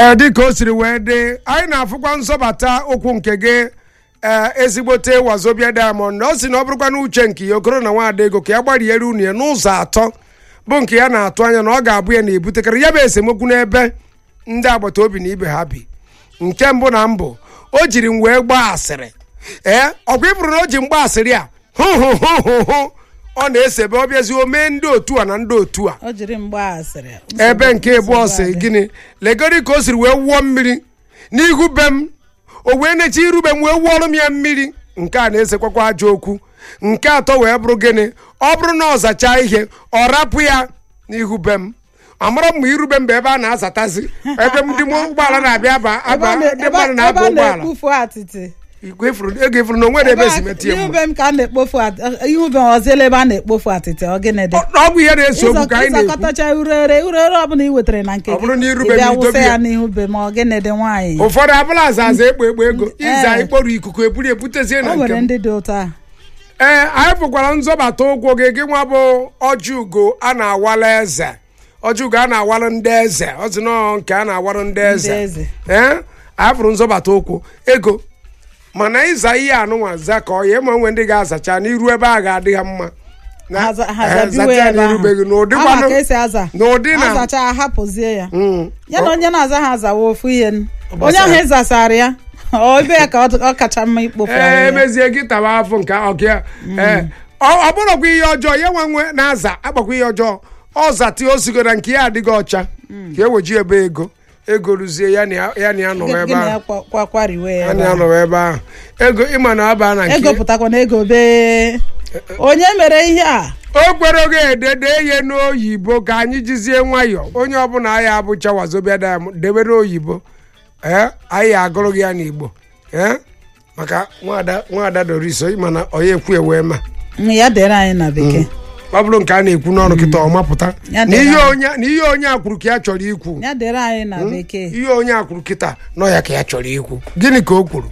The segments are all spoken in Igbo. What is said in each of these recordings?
ee dịka o siri wee dị anyị na-afụkwa nzọbata okwu nke gị ee ezigbote wazobia diamond ọ sị na ọ bụrụkwa na uche nke ya okoro na nwaada ego ka ya gbariere unu ya n'ụzọ atọ bụ nke ya na-atụ anya na ọ ga-abụ ya na-ebutekarị ya bụ esemokwu n'ebe ndị agbata obi na ibe ha bi nke mbụ na mbụ o jiri m wee gbaa asịrị ee ọkwa ịbụrụ na o ji mgba asịrị a hụ hụ hụ hụ hụ ọ na-esebe ọ bịazi o mee ndị otu a na ndị otu a o jiri mgba asịrị ebe nke ịbụọ si gịnị legori ka o siri wee wụọ mmiri n'ihu be m o wee nechi irube m wee wụọrọ m ya mmiri nke a na-esekwakwa ajọ okwu nke atọ wee bụrụ gịnị ọ bụrụ na ọ zachaa ihe ọ rapụ ya n'ihu be m amara m ma irube m bụ ebe a na-azatazi ebe ndị ụgbọala na-abịa aba aba ndị mmadụ na-aba ụgbọala na-ekpofu atịtị Igwe ifuru- ego ifuru na onwere ebe esi metie ihe mma ube m ka a na-ekpofu at- ihe ube m ọzọ ebe a na-ekpofu atịtị ọ gịnị dị ọ bụ ihe na-eso okwu ka anyị na-ekwu ịzakọtacha urere urere ọbụla ị wetara na nke Ọ bụrụ na irube ị bịa m wụsa itobi ya ya. n'ihu be m ọ gịnị dị nwaanyị ụfọdụ abụla aza aza ekpo ekpo ego ịza Ee. ikpọrọ ikuku eburu ebutezie o na nke nwere m ndị dị ụtọ a ee anyị fụkwara nzọbata ụkwụ gị gị nwa bụ ọjị ugo a na-awala eze ọjị ugo a na-awalụ ndị eze ọ sị nọọ nke a na-awalụ ndị eze eze. ee anyị fụrụ nzọbata ụkwụ ego mana ịza ihe anụnwa za ka ọ ya ma nwe ndị ga-azacha n'iru ebe a ga-adị ha mma Na- Ha za- ha eh, zabiwe zacha ya ebe ahụ. n'irubeghị n'ụdị Ama kwanụ ka esi aza n'ụdị na azacha ahapụzie ya Mm. ya na onye na-aza ha azawa ofu ihe n- onye gbasara. ahụ ịzasara ya ọ ebe ya ka ọ ọ kacha mma ikpofu ee ahụ ya. emezie gị tawa afọ nke ọkịa ee ọ ọ bụrụkwa ihe ọjọọ ya nwe nwe na-aza akpakwa ihe ọjọọ ọ zati osigo na nke ya adịghị ọcha ka eweji ebe ego ego ruzie ya na ya ya na ya nọwa ebe gịnị ya ahụ kwa- kwa- kwariwe ya ya ebe na ya ahụ. nọwa ebe ahụ ego ịma na aba na ego nke pụtakwa na ego bee onye mere ihe a o kwere oge edede ihe n'oyibo ka anyị jizie nwayọọ onye ọbụla anyị abụcha wazobia diamond debe n'oyibo ee anyị agụrụ gị ya n'igbo ee maka nwada nwada doris mana onye ekwu ewe ma Mm, ya dere anyị na bekee ọ bụrụ nke a na-ekwu n'ọnụ kịta ọ mapụta Ya na dere ihe anyị. onye na ihe onye akwuru ka ya chọrọ ikwu ya dere anyị na bekee ihe onye akwuru kịta nọ ya ka ya chọrọ ikwu gịnị ka o kwuru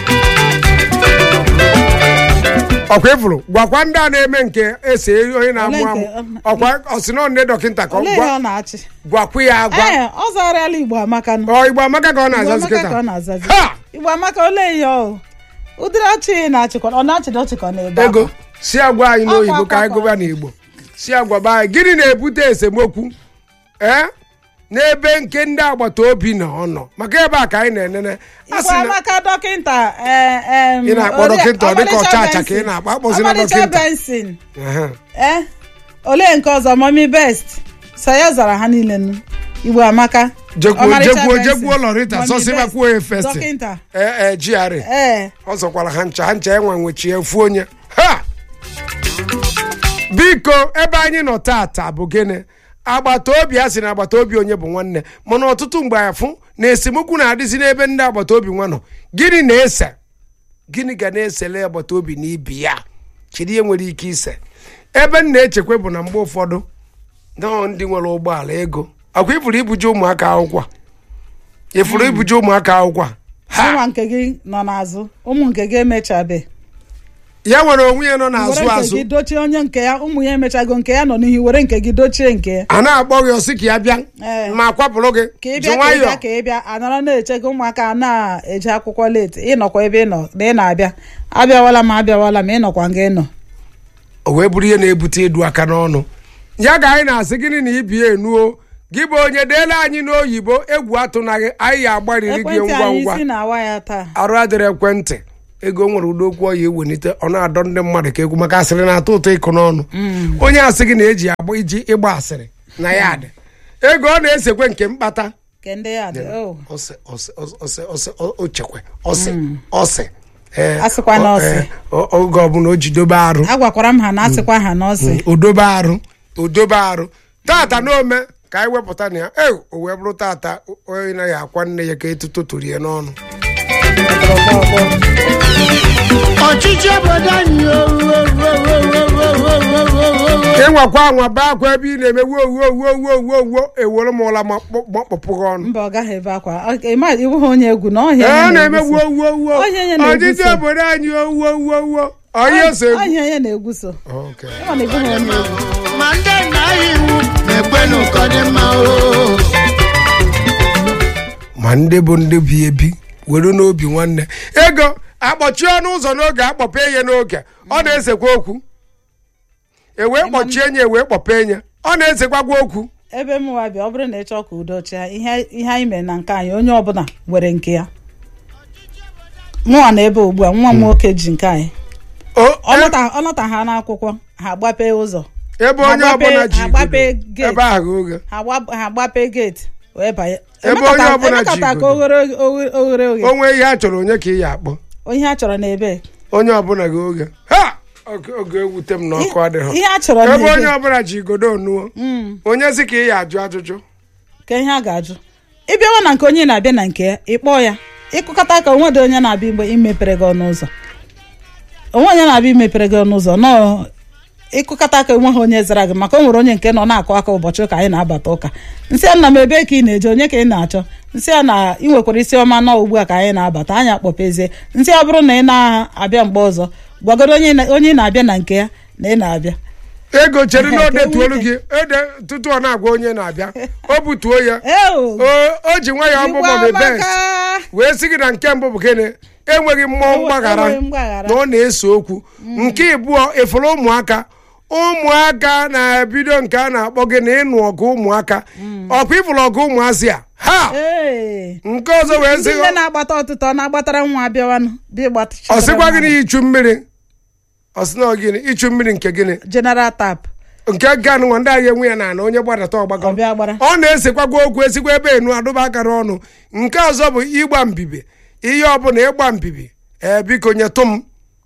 ọkwa ịfụrụ gwakwa ndị a na-eme nke ese onye na-amụ Ole amụ nke- ọkwa ọsịnọ nne dọkịta ka ọ olee ihe gwa- ọ na-achị gwakwa ya agwa ee ọ zarala igbo amaka nụ ọ igbo amaka ka ọ igbo na-azazi amaka ka ọ kịta na-azazi ha igbo amaka olee ihe ọ ụdịrị ọchị ị na-achịkọ ọ na-achịdị ọchịkọ n'ebe ego ahụ si agwa anyị n'oyibo Akwa, ka anyị akwa, gụba n'igbo si agwa be anyị gịnị na-ebute esemokwu ee n'ebe nke ndị agbata obi na ọ nọ maka ebe a ka anyị na-enene a igbo sị na amaka dọkịnta ee, em, Ị na-akpọ Ori- dọkịnta, ọ dịka Ọmalịcha ọcha acha ka ị Benson. na-akpọ, akpọzila Ọmalịcha dọkịnta. Benson Ehe. ee olee nke ọzọ mọmi best so ya zara ha niile nụ igbo amaka jekwuo Ọmalịcha jekwuo Benson. jekwuo lọrịta Mommy sọsị Best. makwuo ya festi dọkịnta ee ee GRA ee ọ zọkwara ha ncha ha ncha enwe nwechie efu onye ha biko ebe anyị nọ tata bụ gịnị agbata obi a sị na agbata obi onye bụ nwanne mana ọtụtụ mgbe afụ na esemokwu na-adịzi n'ebe ndị agbata obi nwa nọ gịnị na-ese gịnị ga na-esele agbata obi na ibi ya kedu ihe nwere ike ise ebe m na-echekwa bụ na mgbe ụfọdụ nọọ ndị nwere ụgbọala ego akwa ifuru ibuje ụmụaka akwụkwọ a? ifuru ibuje ụmụaka akwụkwọ a? ha nwa nke gị nọ n'azụ ụmụ nke gị emechabe ya nwere onwe ya nọ n'azụ were nke azụ gị dochie onye nke ya ụmụ ya emechago nke ya nọ n'ihu were nke gị dochie nke ya a na-akpọ gị ọsị ka ya bịa Ee. ma kwapụrụ gị ka ị ji bịa ka ị bịa nwayọọ ka ị bịa anọrọ na-eche gị ụmụaka na-eje akwụkwọ leti ịnọkwa ebe ị nọ na ị na-abịa abịawala m abịawala m ịnọkwa nga ịnọ o wee bụrụ ihe na-ebute ịdụ aka n'ọnụ ya ka anyị na-asị gịnị na ibi enuo gị bụ onye deela anyị n'oyibo egwu atụnaghị anyị ya agbariri gị ekwentị ngwa anyị ngwa isi na-awa ya taa arụ adịrị ekwentị ego nwere ụdọ okwu ọ ya ewelite ọ na-adọ ndị mmadụ ka egwu maka asịrị na-atọ ụtọ ịkụ n'ọnụ onye asị gị na-eji agba iji ịgba asịrị na ya dị ego ọ na-esekwe nke mkpata ke ndị ya dị o ọsị ọsị ọsị ọsị ọ- ochekwe ọsị ọsị ee, Asịkwa na ọ- ọsị. ee, o- oge ọbụla o ji dobe arụ agwakwara m ha na asịkwa ha na ọsị odobe arụ odobe arụ tata n'ome ka anyị wepụta na ya e o wee bụrụ tata onye naghị akwa nne ya ka etuto tụrụ ya n'ọnụ ọchịchị obodo anyị o, o, o, o, o, o, o, o, o, o. ịnwakwa anwa baa akwa ebe ị na-eme wuo wuo wuo wuo wuo wuo ewere m ụla ma kpọ- makpọpụ gị ọnụ mba ọ gaghị ebe akwa Ọ- ịma iwu ha onye egwu na ọhịa ee onye na-eme na-egwuso. wuo wuo wuo Onye nye na-egwuso. ọchịchị obodo anyị o wuo wuo wuo onye ose egwu ọhịa onye na-egwuso Okay. ịma na iwu ha onye egwu ma ndị nna anyị iwu na-ekwenu ka ọ dị mma o ma ndị bụ ndị bi ebi were n'obi nwanne ego akpọchie ọnụ ụzọ n'oge akpọpe ya n'oge ọ na-esekwa okwu ewee kpọchie ya ewee kpọpe ya ọ na-esekwagwa okwu ebe m nwa bịa ọ bụrụ na ị chọọ ka udo chịa ihe ihe anyị mere na nke anyị onye ọbụla nwere nke ya mụnwa na ebe ugbu a nwa m nwoke ji nke anyị O- ọ nọta- ọ nọta ha n'akwụkwọ ha agbape ụzọ ebe onye agbape- ọbụla ji agbape igodo, gate. ebe ahụ oge ha agba- ha agbape geeti wee banye Ebe Emekata- onye ọbụla ji emekata ka igodo. oghere oghe- oghere oghe onwe ihe a chọrọ onye ka ị ya akpọ ihe a chọrọ n'ebe onye ọbụla gị oge ha oge oge ewute m na ọkụ adịghị ihe a chọrọ ebe onye n'ebe ọbụla ji igodo onuo Mm, onye si ka ị ya ajụ ajụjụ ka ihe a ga-ajụ ịbịawa na nke onye na-abịa na nke ya ịkpọ ya ịkụkọta ka onwe dị onye na-abịa mgbe imepere gị ọnụ ụzọ onwe onye na-abịa imepere gị ọnụ ụzọ nọọ ịkụkọta ka onwe ha onye zara gị maka o nwere onye nke nọ na-akụ aka ụbọchị ụka anyị na-abata ụka nsị a nna m ebe ka ị na-eje onye ka ị na-achọ nsị a na ị nwekwara isi ọma nọ ugbu a ka anyị na-abata anyị akpọpezie nsị ọ bụrụ na ị na-abịa mgbe ọzọ gwagoro onye na- onye ị na-abịa na nke ya na ị na-abịa ego chere na o Ka enwe detuolu ike. gị ede tutu ọ na-agwa onye na-abịa o butuo ya Eo! o o ji nwa ya ọgbụgbọ Igwe bebet amaka! wee sị gị na nke mbụ bụ gịnị enweghị mmụọ Enwe- mgbaghara enweghị mgbaghara. na ọ na-ese okwu nke ịbụọ ịfụrụ ụmụaka ụmụaka na-ebido nke a na-akpọ gị na ịnụ ọgụ ụmụaka ọkwa ịfụrụ ọgụ ụmụazị a ha Ee! nke ọzọ wee sị ndị nne na-agbata ọtụtụ ọ na-agbatara nwa abịawanụ bịa ọ sịkwa gịnị ichu mmiri ọ sị na ọ gịnị ichu mmiri nke gịnị general tap nke ganụ nwa ndị agha enwe ya na ana onye gbadata ọgbakọ ọbịa gbara ọ na-esekwagwa okwu esikwa ebe enu adụba akara ọnụ nke ọzọ bụ ịgba mbibi ihe ọbụla ịgba mbibi ee biko nyetụ m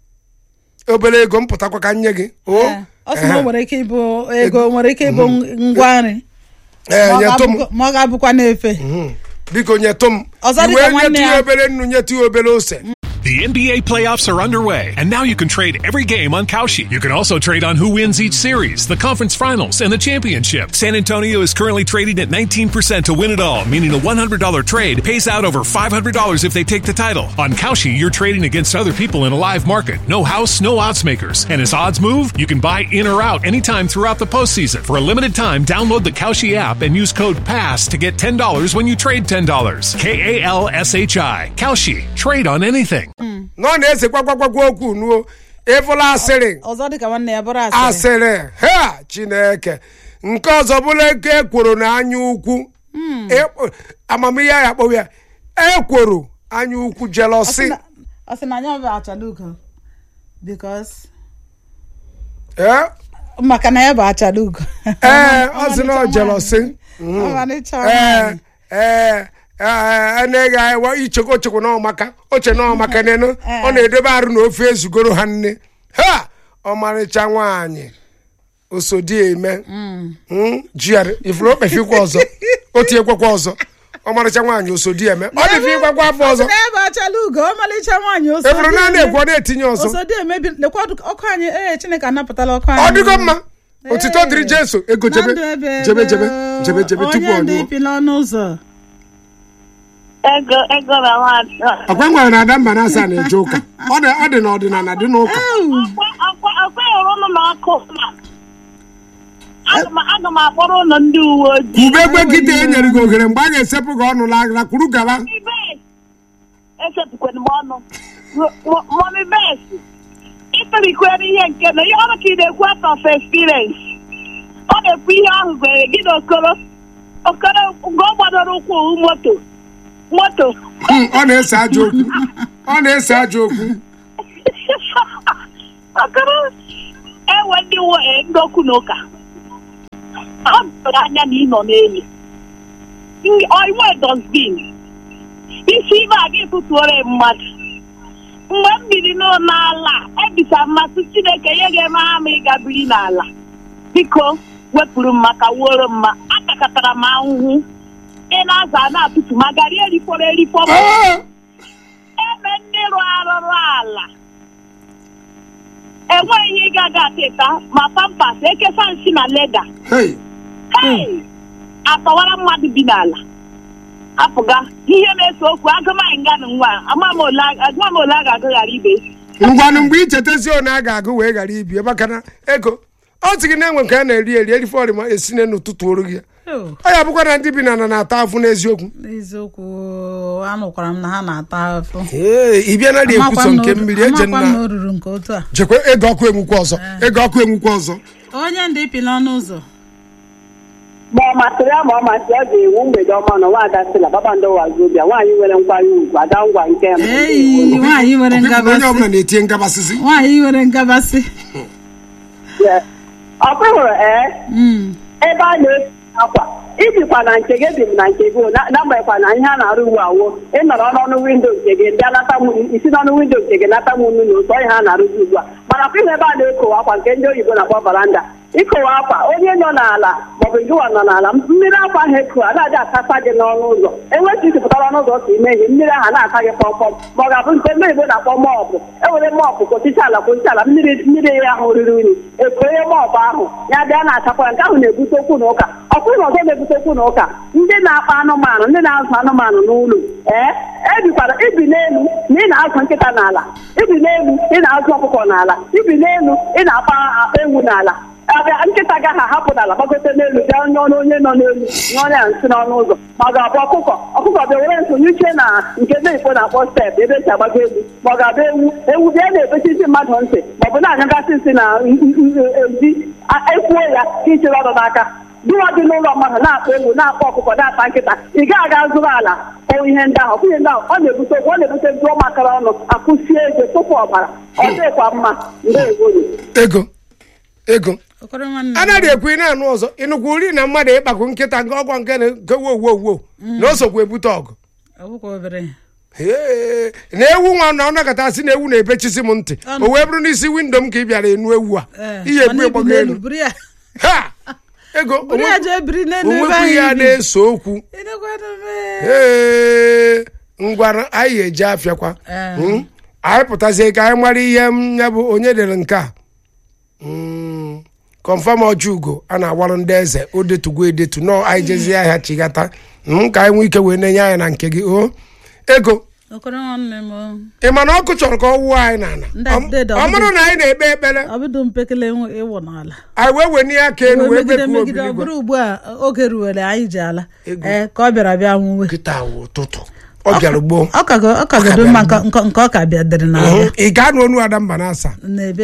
obere ego m pụtakwa ka m nye gị o Ee, ọ sị na o nwere ike ịbụ ego nwere ike ịbụ ngwa nri ee ma ọ nyetụ m ga-abụkwa- ma ọ ga-abụkwa n'efe Mhm. biko nyetụ m Ọzọ dịka iwee nwanne nyetụ ya ya. obere nnu nyetụ ya obere ose The NBA playoffs are underway, and now you can trade every game on Kalshi. You can also trade on who wins each series, the conference finals, and the championship. San Antonio is currently trading at 19% to win it all, meaning a $100 trade pays out over $500 if they take the title. On Kalshi, you're trading against other people in a live market. No house, no odds makers. And as odds move, you can buy in or out anytime throughout the postseason. For a limited time, download the Kalshi app and use code PASS to get $10 when you trade $10. K A L S H I. Kalshi. Trade on anything. na ọ na-esekwagwagwagwa okwu nuo ịfụla asịrị ọzọ dịka nwanne ya bụrụ asịrị asịrị ha chineke nke ọzọ bụrụ ego ekworo na anya ukwu Ekpo- amamihe ya kpọwa ya ekworo anya ukwu Ọ sị jelosi na- ọ sị na anya bụ achala ugo because ee maka na ya bụ achala ugo ee ọ sị na ọ jelosi ọmalịcha ee nwaanyị. ee ee na-eghe awa ichekwa ochekwa na ọmaka oche na ọmaka nenu ọ na-edobe arụ na ofe ezugoro ha nne ha ọmarịcha nwaanyị osodi eme jiarị ifuru okpefikwa ọzọ o tinyekwakwa ọzọ ọmarịcha nwaanyị osodi eme ọ dịfe ịgwakwa afọ Ọ sị ọzọ na ya bụ achala ugo ọmalịcha nwaanyị oso efuru naanị ekwu ọ na-etinye ọzọ osodi emebi lekwa ọdụ- ọkụ anyị ee chineke anapụtala ọkụ anyị ọ dịgo mma otito dịrị jeso ego Na jebe ndụ ebe jebe ebe jebe o. jebe jebe tupu ọ onye dị nyụọ ipi n'ọnụ ụzọ ego ego na nwaanyị ọkwa nwere na ada mba na asaa na-eje ụka ọ dị ọ dị na ọdịnala dị n'ụka akwa hụrụ ụnụ na ọkụ ma aga m- aga m akpọrọ ụlọ ndị uwe ojii ube egbe kịta e nyere gị ohere mgbe a ga-esepụ gị ọnụ lagra kwuru gaba Mọmị Bess, esepụkwara m ọnụ Mo- mo- mọmị bes ịtụlikwere ihe nke na ihe ọrụ ka ị na-ekwu out of experience ọ na-ekwu ihe ahụ gwere gị na okoro okoro mgbe ọ gbadoro ụkwụ moto moto Hmm, ọ na-ese ajọ okwu ọ na-ese ajọ okwu okoro ewe ndị nwe- ndị okwu na ụka ọ doro anya na ị nọ n'elu inwe dosbin isi ibe a gị tụtuore mmadụ mgbe m biri n'o n'ala ebisa mmasị chineke ihe ga-eme ha ma ịga biri n'ala biko wepụrụ m maka wuoro mma atakatara m ahụhụ ị na-aza a na-atụtụ ma gari erifọrọ erifọ m Ah! ebe ndị rụ arụrụ ala enweghị ihe ị gaghị atịta ma pampas ekesa nsị na leda Hey, Hey! atọwara mmadụ bi n'ala apụga ihe na-ese okwu agụmaghị nga na nwa ama m ole a- agụma m ole a ga-agụ ghara ibe ngwanụ mgbe ichetezi one a ga-agụ wee ghara ibi maka na ego ọ sị gị na enwe nke a na-eri eri erifọrị ma esi n'ụtụtụ oru gị Oh, ọ ya bụkwa na ndị bi na ana na-ata afụ n'eziokwu n'eziokwu anụkwara m na ha na-ata afọ ee ị bịa na dị ekwuso Amakwa m na nke o- mmiri eje amakwa m na na o ruru nke otu a jekwe ego ọkụ enwukwa ọzọ ego ọkụ enwukwa ọzọ onye ndị ipi n'ọnụ ụzọ ma ọ masịrị ya ma ọ masịrị ya ga-ewu mgbede ọma na nwaada sila babando wazobia nwaanyị nwere nkwanye ugwu ada ngwa nke mbụ eyi nwaanyị nwere onye ngabasị ọbụla na-etinye ngabasịsị nwaanyị nwere ngabasị Yeah. ọ bụrụ ee Mm. ebe a na-esi akwa ibikwa na nke gị dị m na nke gị na- n'agbanyeghịkwa na ihe a na-arụ ugbu awo ịnọrọ n'ọnụ windo nke gị bịa nata m isi n'ọnụ windo nke gị nata m unu n'ụzọ ihe a na-arụzi ugbu a mana kwa ihe ebe a na-ekowe akwa nke ndị oyibo na-akpọ baranda ikowe akwa onye nọ n'ala maọbụ gịwa nọ n'ala mmiri akwa ahụ eko anaghị atasa gị n'ọnụ ụzọ enweghị isipụtara ọnụ ụzọ ka ime ihe mmiri ahụ na-ata gị kpọmkpọm ma ọ ga-abụ nke ndị oyibo na-akpọ mọọpụ ewere mọọpụ kpochicha ala kpochicha ala mmiri mmiri ya ahụ riri unyi ekonye mọọpụ ahụ ya bịa na-achakwa ya nke ahụ na-ebute okwu na ụka ọkụ na ọzọ na-ebute okwu na ụka ndị na-akpa anụmanụ ndị na-azụ anụmanụ n'ụlọ ee ebikwara ibi n'elu na ị na-azụ nkịta n'ala ibi n'elu ị na-azụ ọkụkọ n'ala ibi n'elu ị na-akpa akpa ewu n'ala abịa nkịta gaghị ahapụ n'ala gbagote n'elu bịa nye ọnụ onye nọ n'elu nye onye a nsị n'ọnụ ụzọ ma ọ ga-abụ ọkụkọ ọkụkọ bịa were nsonye uche na nke ndị Igbo na-akpọ step ebe esi agbago egwu ma ọ ga-abụ ewu ewu bịa na-ebechisi mmadụ ntị ma ọ bụ na-anyụgasị nsị na ezi ekwuo ya ka ichere ọdụ n'aka dịwa dị n'ụlọ mmadụ na-akpa ewu na-akpa ọkụkọ na-akpa nkịta ị gaghị aga zụrụ ala kpọwa ihe ndị ahụ ọbụghị ndị ahụ ọ na-ebute okwu ọ na-ebute jụọ makara ọnụ akụsie eze tupu ọbara ọ dịkwa mma ndeewo ego ego okoro nwanne m. anaghị ekwu ị na-anụ ọzọ ịnụkwu uri na mmadụ ịkpakwu nkịta nke ọgwa nke na- nke wo wo wo na o sokwa ebute ọgụ ọ bụkwa obere Ee, na ewu nwa na ọ nakọta sị na ewu na-ebechisi m ntị Ọnụ. o wee bụrụ n'isi windo m ka ị bịara enu ewu a Ee, ihe mana egbu ibi ịgbago n'elu, elu buru ya ha ego buru ya jee biri n'elu ebe onwekwu anyị ya bi. na-eso okwu Ịnekwanụ m, ee ngwara anyị eji afịakwa Ee. Mm. anyị pụtazie ka anyị mara ihe m ya bụ onye dere nke a Mm. kọnfam ọjọugo a na-agwarụ ndị eze o detugo edetu nọ anyị jezie ahịa chigata Mm, ka anyị nwee ike wee na-enye anyị na nke gị o ego okoro nwanne m o. ị ma na ọkụ chọrọ ka ọ wụọ anyị n'ala Ndị Ọ- dede, ọ ọ bụrụ bụ- na anyị na-ekpe ekpere ọ bụdụ mpekele ịwụ- ịwụ n'ala anyị wee wenie aka elu wee wee megide bekuo megide ọ obiligwe bụrụ ugbu a oge ruwere anyị ji ala Ego. ee ka ọ bịara bịa nwuwe kịta wụ ụtụtụ ọ bịara gboo ọ kago ọ kagodo mma nke nke- nke ọ ka bịa dịrị n'abịa ị ga-anụ onu ada mba na asa na-ebe